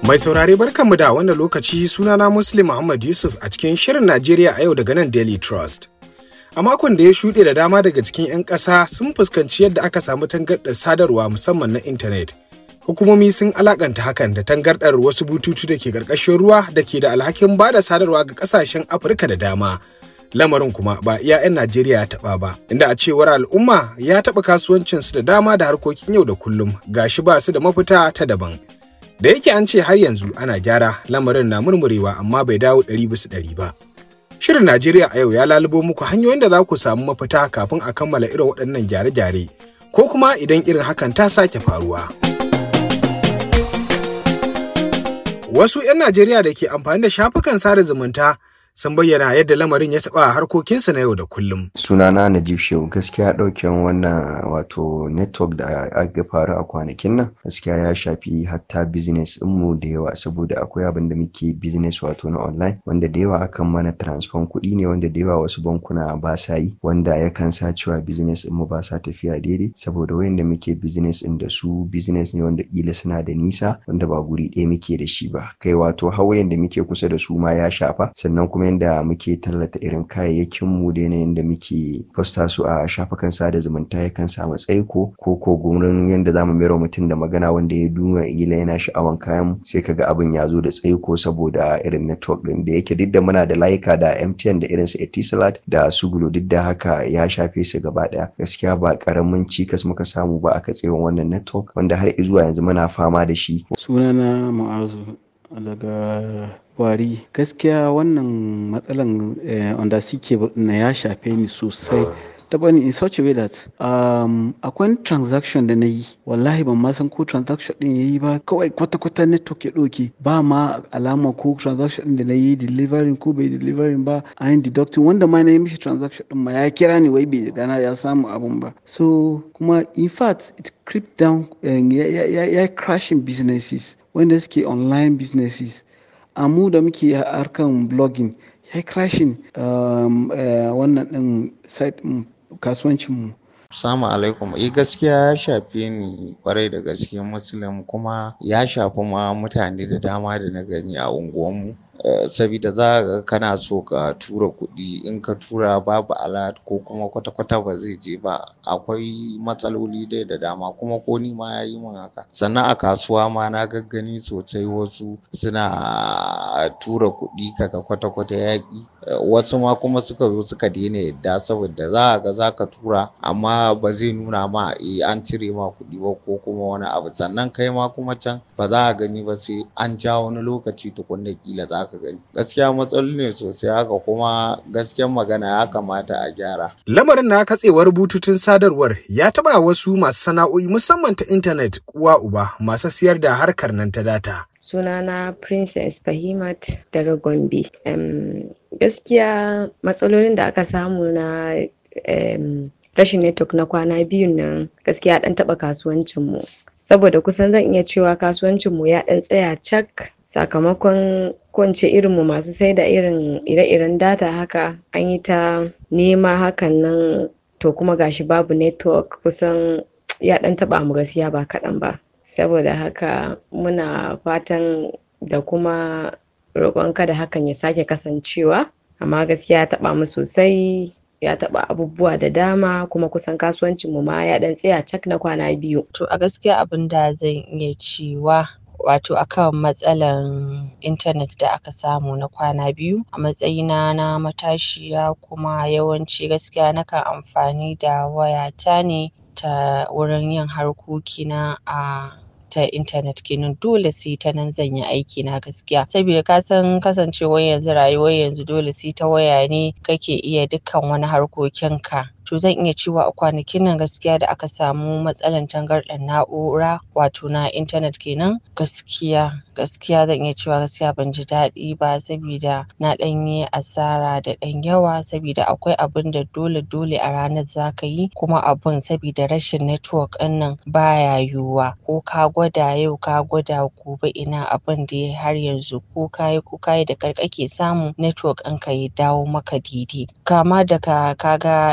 Mai saurare barkanmu da wannan lokaci sunana Muslim Muhammad Yusuf a cikin Shirin Najeriya a yau daga nan Daily Trust. A makon da ya shuɗe da dama daga cikin 'yan ƙasa sun fuskanci yadda aka samu tangarɗar sadarwa musamman na intanet. Hukumomi sun alakanta hakan da tangarɗar wasu bututu da ke ƙarƙashin ruwa da ke da alhakin ba da sadarwa ga ƙasashen Afirka da dama. Lamarin kuma ba iya 'yan Najeriya ya taɓa ba, inda a cewar al'umma ya taɓa kasuwancinsu da dama da harkokin yau da kullum gashi ba su da mafita ta daban. Da yake an ce har yanzu ana gyara lamarin na murmurewa amma bai dawo ɗari bisa ɗari ba. Shirin Najeriya a yau ya lalubo muku hanyoyin da za ku samu mafita kafin a kammala irin waɗannan gyare-gyare ko kuma idan irin hakan ta sake faruwa. Wasu 'yan Najeriya da ke amfani da shafukan sada zumunta sun bayyana yadda lamarin ya taɓa harkokinsu na yau da kullum. sunana najib shehu gaskiya ɗauken wannan wato network da aka faru a kwanakin nan gaskiya ya shafi hatta business mu da yawa saboda akwai abin da muke business wato na online wanda da yawa akan mana transfer kuɗi ne wanda da yawa wasu bankuna ba sa yi wanda yakan sa cewa business mu ba sa tafiya daidai saboda wayanda muke business ɗin da su business ne wanda kila suna da nisa wanda ba guri ɗaya muke da shi ba kai wato hawayen da muke kusa da su ma ya shafa sannan kuma yadda muke tallata irin kayayyakin mu da yanayin da muke posta su a shafukan sada zumunta yakan samu tsaiko ko ko gurin yadda zamu mayar mutum da magana wanda ya duna ila yana sha'awan kayan sai kaga abin ya zo da tsaiko saboda irin network din da yake duk da muna da layuka da MTN da irin su Etisalat da su Glo duk da haka ya shafe su gaba daya gaskiya ba karamin cikas muka samu ba a katsewan wannan network wanda har zuwa yanzu muna fama da shi sunana ma'azu daga wari gaskiya wannan matsalan wanda suke na ya shafe ni sosai ta bani in such a way that um, akwai transaction da na yi wallahi ban ma san ko transaction din ya yi ba kawai kwata-kwata network ya ɗauke ba ma alama ko transaction din da na yi delivering ko bai delivering ba a yin deducting wanda ma na yi mishi transaction din ma ya kira ni wai bai gana ya samu abun ba so kuma in fact it creep down ya crashing businesses wanda suke online businesses a mu da muke harkan blogging ya crashing wannan din site kasuwancinmu Assalamu alaikum. Eh gaskiya ya shafe ni kwarai da gaske Muslim kuma ya shafi ma mutane da dama da na gani a unguwanmu. sabida za ka kana so ka tura kuɗi in ka tura babu alert ko kuma kwata-kwata ba zai je ba akwai matsaloli dai da dama kuma ko ni ma ya yi min haka sannan a kasuwa ma na gaggani sosai wasu suna tura kuɗi kaga kwata-kwata yaƙi wasu ma kuma suka zo suka daina yadda saboda za a ga za ka tura amma ba zai nuna ma eh an cire ma kuɗi ba ko kuma wani abu sannan kai ma kuma can ba za a gani ba sai an ja wani lokaci tukunna kila za ka gani gaskiya matsaloli ne sosai haka kuma gaskiyar magana ya kamata a gyara Lamarin na katsewar bututun sadarwar ya taɓa wasu masu sana'o'i musamman ta intanet uwa uba masu siyar da harkar nan ta data. sunana princess fahimat daga gombe um, gaskiya matsalolin da aka samu na um, rashin network na kwana biyun nan gaskiya dan taba kasuwancinmu saboda kusan zan iya cewa kasuwancinmu ya dan tsaya cak sakamakon kwance irinmu masu sai da irin ire-iren data haka an yi ta nema hakan nan to kuma gashi babu network kusan ya dan taba mu gaskiya ba kaɗan ba saboda haka muna fatan da kuma roƙon kada hakan ya sake kasancewa amma gaskiya ya taɓa mu sosai ya taɓa abubuwa da dama kuma kusan kasuwancin mu ma ya ɗan tsaya cak na kwana biyu. To a gaskiya abin da zan iya cewa wato akan matsalan intanet da aka samu na kwana biyu a matsayina na matashiya kuma yawanci gaskiya nakan amfani da wayata ne ta wurin yin harkokina a ta intanet kenan dole sai ta nan zan yi aiki na gaskiya saboda ka san kasancewar yanzu rayuwar yanzu dole sai ta waya ne kake iya dukkan wani harkokinka to zan iya cewa a kwanakin nan gaskiya da aka samu matsalan tangarɗar na'ura wato na intanet kenan gaskiya gaskiya zan iya cewa gaskiya ban ji daɗi ba sabida na ɗan yi asara da ɗan yawa sabida akwai abin da dole dole a ranar za ka yi kuma abun sabida rashin network ɗin nan baya yiwuwa ko ka gwada yau ka gwada gobe ina abin dai har yanzu ko ka yi ko ka yi da ƙyar kake samu network ɗinka ya dawo maka daidai kama daga ka ga ina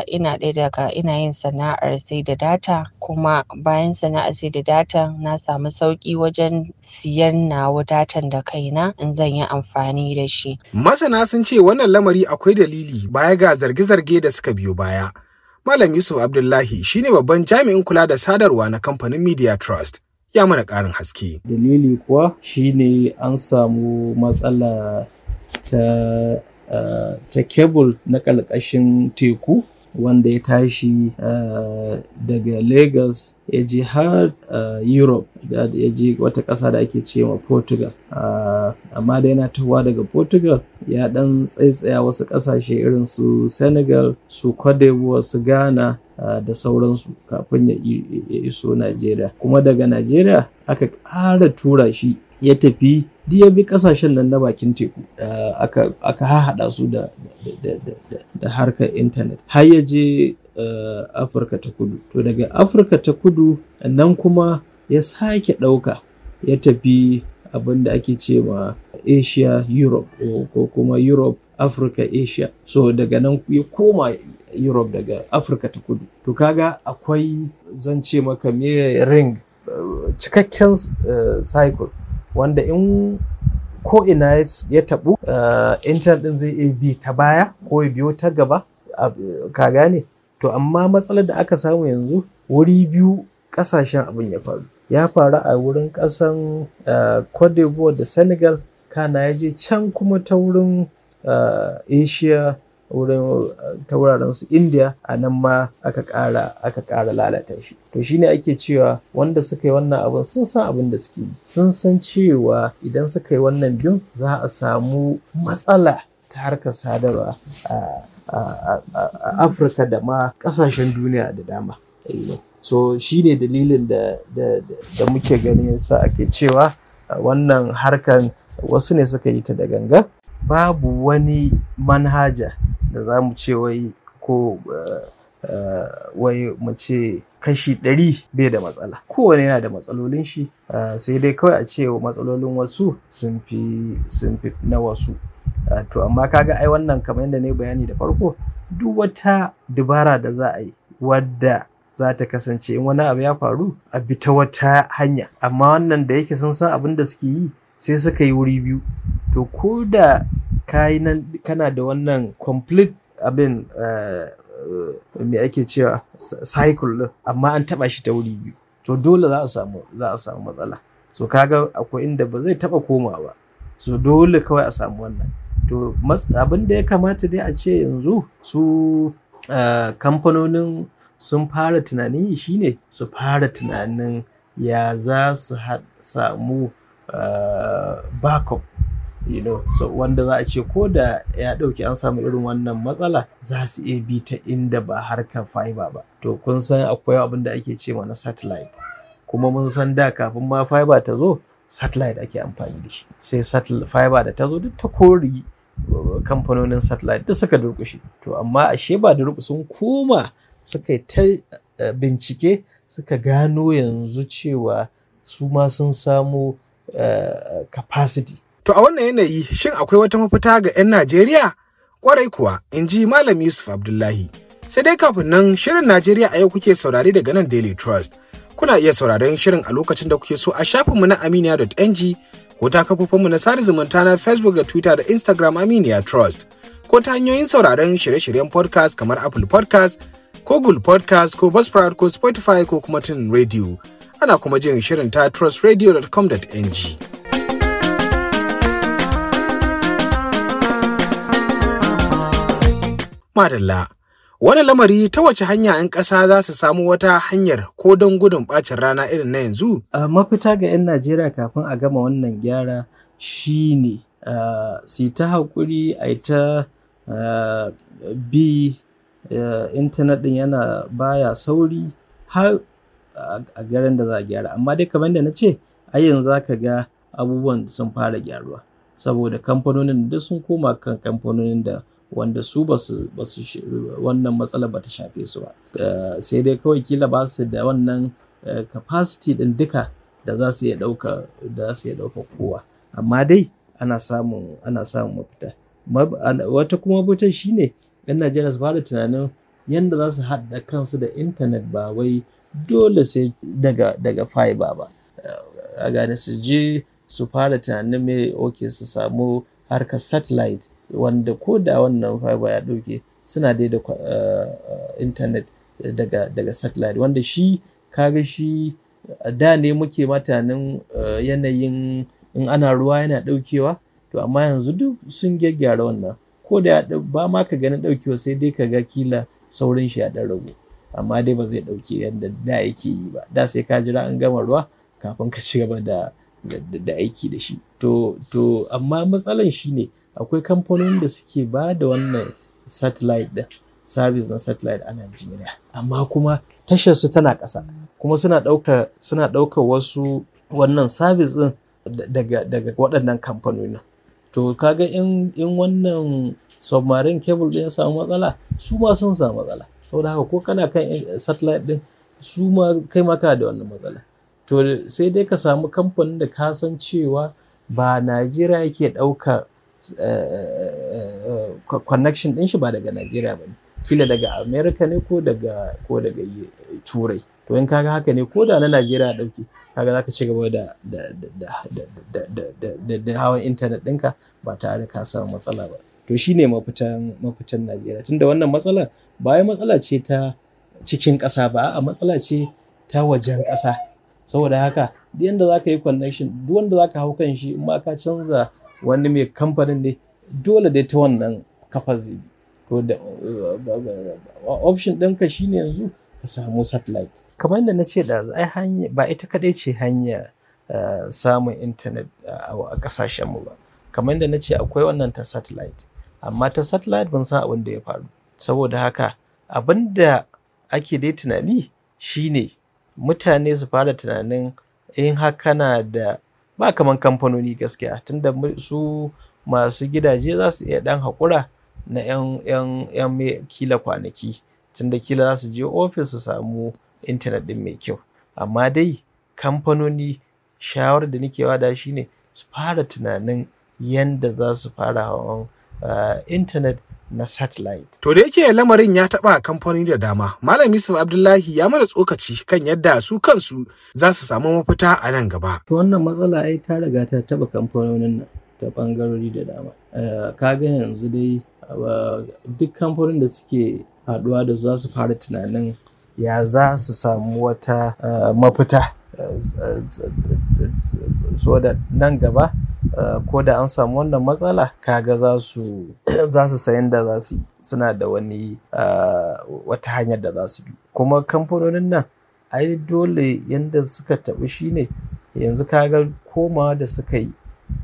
ɗaya daga ina yin sana'ar sai da data kuma bayan sana'ar sai da data na samu sauƙi wajen siyan nawa datan da kaina in zan yi amfani da shi. Masana sun ce wannan lamari akwai dalili baya ga zarge-zarge da suka biyo baya. Malam Yusuf Abdullahi shine babban jami'in kula da sadarwa na kamfanin Media Trust. Ya mana ƙarin haske. Dalili kuwa shine an samu matsala ta uh, ta kebul na ƙarƙashin teku wanda ya tashi uh, daga Lagos ya je har uh, Europe da ya je wata ƙasa da ake ce ma Portugal. Uh, amma da yana tahowa daga Portugal ya ɗan tsaitsaya wasu ƙasashe irin su Senegal, su Cote d'Ivoire, su Ghana uh, da sauransu kafin ya iso Najeriya. Kuma daga Najeriya aka ƙara tura shi ya tafi duk ya bi kasashen nan na bakin teku aka hahaɗa su da da harkar intanet har ya je afirka ta kudu to daga afirka ta kudu nan kuma ya sake ɗauka ya tafi abin da ake ce ma asia europe ko kuma europe africa asia so daga nan ya koma europe daga afirka ta kudu to kaga akwai zan ce maka me ring cikakken cycle wanda in ko ina ya tabu intanet din zai iya bi ta baya ko ya biyo ta gaba ka gane to amma matsalar da aka samu yanzu wuri biyu kasashen abin ya faru ya faru a wurin kasan cote d'ivoire da senegal kana ya je can kuma ta wurin asia wurin ta wuraren su india a nan ma aka ƙara aka ƙara lalata shi to shine ake cewa wanda suka yi wannan abin sun san abin da suke yi sun san cewa idan suka yi wannan biyun za a samu matsala ta harkar sadarwa a afirka da ma ƙasashen duniya da dama so shine dalilin da da muke gani yasa ake cewa wannan harkan wasu ne suka yi ta da ganga babu wani manhaja da za mu ce wai ko wai mu ce kashi ɗari bai da matsala kowane yana da matsalolin shi sai dai kawai a ce matsalolin wasu sun fi sun fi na wasu to amma kaga ai wannan kamar yadda ne bayani da farko duk wata dubara da za a yi wadda za ta kasance in wani abu ya faru a bi ta wata hanya amma wannan da yake sun san abin da suke yi sai suka yi wuri biyu to ko da nan kana da wannan complete abin me ake cewa cycle din amma an taba shi ta wuri biyu to dole za a samu za a samu matsala so kaga akwai inda ba zai taba koma ba so dole kawai a samu wannan to abin da ya kamata dai a ce yanzu su kamfanonin sun fara tunanin shine su fara tunanin ya za su samu backup you know so wanda za a ce ko da ya ɗauki an samu irin wannan matsala za su iya bi ta inda ba harkar fiber ba to kun san akwai abin da ake ce na satellite kuma mun san da kafin ma fiber ta zo satellite ake amfani da shi sai satellite fiber da ta zo duk ta kori kamfanonin satellite duk suka durkushe to amma ashe ba da sun koma suka yi ta bincike suka gano yanzu cewa su ma sun samu capacity To a wannan yanayi shin akwai wata mafita ga 'yan Najeriya? Kwarai kuwa, in ji Malam Yusuf Abdullahi. Sai dai kafin nan shirin Najeriya a yau kuke saurare daga nan Daily Trust. Kuna iya sauraron shirin a lokacin da kuke so a shafinmu na aminiya.ng ko ta kafofinmu na sada zumunta na Facebook da Twitter da Instagram Aminiya Trust. Ko ta hanyoyin sauraron shirye-shiryen podcast kamar Apple podcast ko Google podcast ko Buzzsprout ko Spotify ko kuma Tunin Radio. Ana kuma jin shirin ta trustradio.com.ng. Madalla. Wani lamari ta wace hanya 'yan ƙasa za su samu wata hanyar ko don gudun ɓacin rana irin na yanzu? Uh, mafita ga 'yan Najeriya kafin a gama wannan gyara shi ne uh, su ta haƙuri a ta uh, bi intanet ɗin yana baya sauri har a garin da za a gyara. Amma dai kamar da na ce, a yanzu za ka ga abubuwan sun fara gyaruwa. Saboda kamfanonin da sun koma kan kamfanonin da wanda su ba su wannan matsala ba ta shafe su ba sai dai kawai kila ba su da wannan capacity din duka da za su iya ɗauka da su iya ɗauka kowa amma dai ana samun ana samun mafita wata kuma mafita shine yan najeriya su fara tunanin yadda za su haɗa kansu da intanet ba wai dole sai daga daga fiber ba a gane su je su fara tunanin me ok su samu harkar satellite wanda ko da wannan fiber ya ɗauke suna dai da intanet daga daga satellite wanda shi kaga shi da ne muke matanin yanayin in ana ruwa yana ɗaukewa to amma yanzu duk sun gyaggyara wannan ko da ba ma ka ganin ɗaukewa sai dai ka ga kila saurin shi ya ɗan ragu amma dai ba zai ɗauke yadda da yake yi ba da sai ka jira an gama ruwa kafin ka ci gaba da da aiki da shi to to amma matsalan shi ne akwai kamfanonin da suke ba da wannan satellite din service na satellite a Najeriya amma kuma tashar su tana ƙasa kuma suna ɗauka suna ɗauka wasu wannan service din daga daga waɗannan kamfanonin to kaga in in wannan submarine cable din ya samu matsala su ma sun samu matsala saboda haka ko kana kan satellite din su ma kai ma kana da wannan matsala to sai dai ka samu kamfanin da ka san cewa ba Najeriya yake ɗauka connection ɗin shi ba daga Najeriya ba ne kila daga America ne ko daga ko daga Turai to in kaga haka ne ko da na Najeriya ɗauke kaga zaka ci gaba da da da hawan intanet ɗinka ba tare ka samu matsala ba to shine mafitan mafitan Najeriya tunda wannan matsala ba matsala ce ta cikin ƙasa ba a matsala ce ta wajen ƙasa saboda haka duk yanda za ka yi connection duk wanda za ka hau kan shi in ma ka canza wani mai kamfanin ne dole dai ta wannan kafa zai to da option ɗinka shine yanzu ka samu satellite kamar yadda na ce da ai hanya ba ita kadai ce hanya samun intanet a ƙasashen mu ba kamar yadda na ce akwai wannan ta satellite amma ta satellite ban san abin da ya faru saboda haka abin da ake dai tunani shine mutane su fara tunanin in haka na da ba kaman kamfanoni gaskiya tunda su masu gidaje za su iya dan haƙura na 'yan kila kwanaki tunda kila za su je ofis su samu intanet ɗin mai kyau amma dai kamfanoni shawarar da nake wada shine su fara tunanin yanda za su fara hawan intanet na satellite. To da yake lamarin ya taɓa kamfanoni da dama, Malam Yusuf Abdullahi ya mana tsokaci kan yadda su kansu za su samu mafita a nan gaba. To wannan matsala ai ta riga ta taɓa kamfanonin nan ta ɓangarori da dama. Kaga yanzu dai duk kamfanonin da suke haɗuwa da za su fara tunanin ya za su samu wata mafita. so da nan gaba ko da an samu wannan matsala kaga za su za su sayan da za su suna da wani wata hanyar da za su bi kuma kamfanonin nan ai dole yadda suka taɓi shine yanzu kaga komawa da suka yi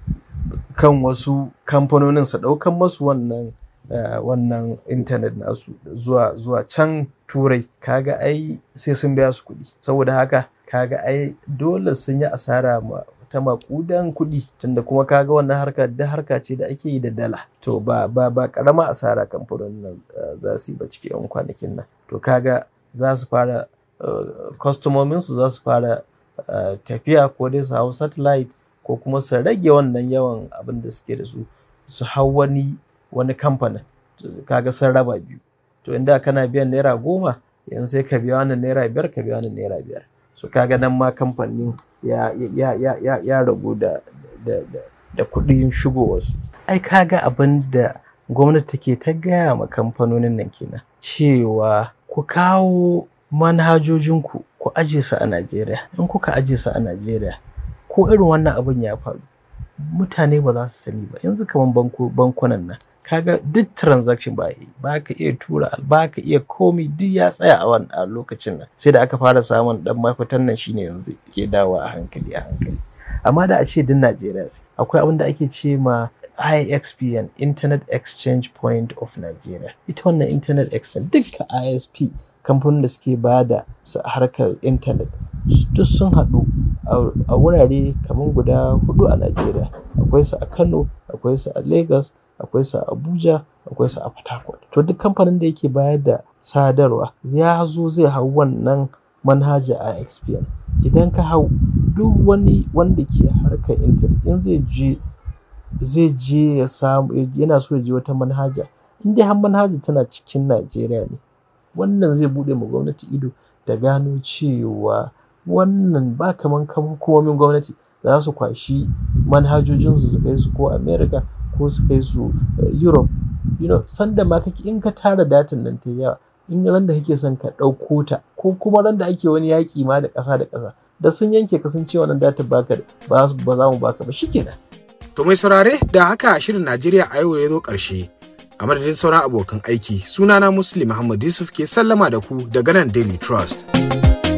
kan wasu kamfanonin su ɗaukan masu wannan wannan intanet nasu zuwa zuwa can turai kaga ai sai sun biya su kuɗi saboda haka kaga ai dole sun yi asara ma ta makudan kuɗi tunda kuma kaga wannan harka da harka ce da ake yi da dala to ba ba ba karama asara kamfanonin nan za su yi ba cikin yan kwanakin nan to kaga za su fara kwastomomin su za su fara tafiya ko dai su hau satellite ko kuma su rage wannan yawan abin da suke da su su hau wani wani kamfanin kaga sun raba biyu to inda kana biyan naira goma yanzu sai ka biya wannan naira biyar ka biya wannan naira biyar so kaga nan ma kamfanin ya ya ya ya ya ragu da da da da kuɗin shigowarsu ai kaga abin da gwamnati take ta gaya ma kamfanonin nan kenan cewa ku kawo manhajojinku ku aje su a Najeriya in kuka aje su a Najeriya ko irin wannan abin ya faru mutane ba za su sani ba yanzu kamar bankunan nan kaga duk transaction ba yi ba ka iya tura ba ka iya komi duk ya tsaya a wani a lokacin nan sai da aka fara samun dan mafitan nan shine yanzu ke dawo a hankali a hankali amma da a ce duk Najeriya akwai abin da ake ce ma IXPN Internet Exchange Point of Nigeria ita wannan Internet Exchange dukkan ISP kamfanin da suke ba da harkar intanet duk sun haɗu a wurare kamar guda hudu a Najeriya akwai su a Kano akwai su a Lagos akwai su a Abuja akwai su a Port Harcourt to duk kamfanin da yake bayar da sadarwa ya zo zai hau wannan manhaja a XPN idan ka hau duk wani wanda ke harkar intanet in zai je zai je ya samu yana so ya je wata manhaja in dai har manhaja tana cikin Najeriya ne wannan zai buɗe ma gwamnati ido da gano cewa wannan ba kaman hukumomin gwamnati za su kwashi manhajojinsu su kai su ko america ko su kai su europe you know sanda ma kake in ka tara datan nan ta yawa in ran da kake son ka ɗauko ta ko kuma ran da ake wani yaƙi ma da ƙasa da ƙasa da sun yanke ka sun ce wannan datan baka ba ba za mu baka ba shikenan to mai saurare da haka shirin Najeriya a yau ya zo ƙarshe a madadin sauran abokan aiki sunana Muslim Muhammad Yusuf ke sallama da ku daga nan Daily Trust.